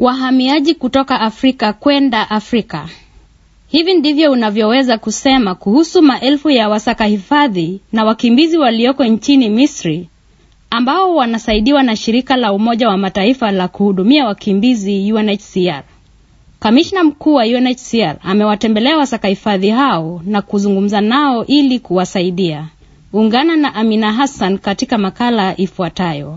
Wahamiaji kutoka Afrika kwenda Afrika. Hivi ndivyo unavyoweza kusema kuhusu maelfu ya wasaka hifadhi na wakimbizi walioko nchini Misri ambao wanasaidiwa na shirika la Umoja wa Mataifa la kuhudumia wakimbizi UNHCR. Kamishna mkuu wa UNHCR amewatembelea wasaka hifadhi hao na kuzungumza nao ili kuwasaidia. Ungana na Amina Hassan katika makala ifuatayo.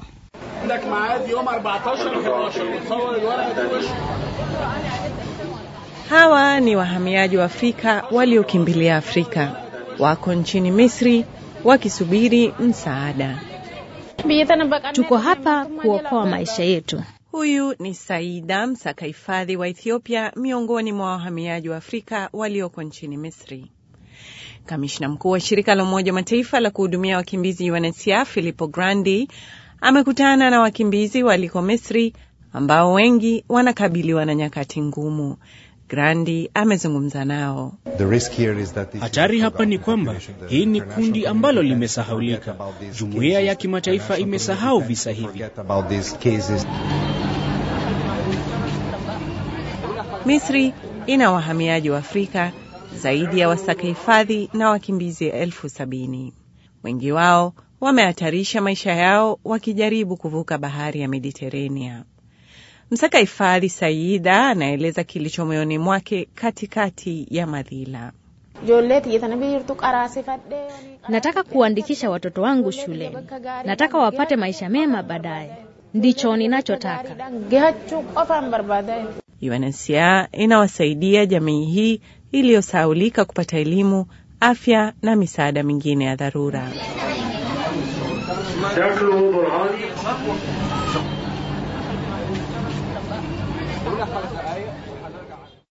Hawa ni wahamiaji wa Afrika waliokimbilia Afrika, wako nchini Misri wakisubiri msaada. Tuko hapa kuokoa maisha yetu. Huyu ni Saida, msaka hifadhi wa Ethiopia, miongoni mwa wahamiaji wa Afrika walioko nchini Misri. Kamishna mkuu wa shirika la Umoja wa Mataifa la kuhudumia wakimbizi UNHCR Filippo Grandi amekutana na wakimbizi waliko Misri ambao wengi wanakabiliwa na nyakati ngumu. Grandi amezungumza nao. Hatari hapa ni kwamba hii ni kundi ambalo limesahaulika. Jumuiya ya kimataifa imesahau visa hivi. Misri ina wahamiaji wa Afrika zaidi ya wasaka hifadhi na wakimbizi elfu sabini. Wengi wao wamehatarisha maisha yao wakijaribu kuvuka bahari ya Mediterania. Msaka hifadhi Saida anaeleza kilicho moyoni mwake katikati ya madhila. Nataka kuandikisha watoto wangu shuleni, nataka wapate maisha mema baadaye, ndicho ninachotaka. UNHCR inawasaidia jamii hii iliyosahaulika kupata elimu, afya na misaada mingine ya dharura.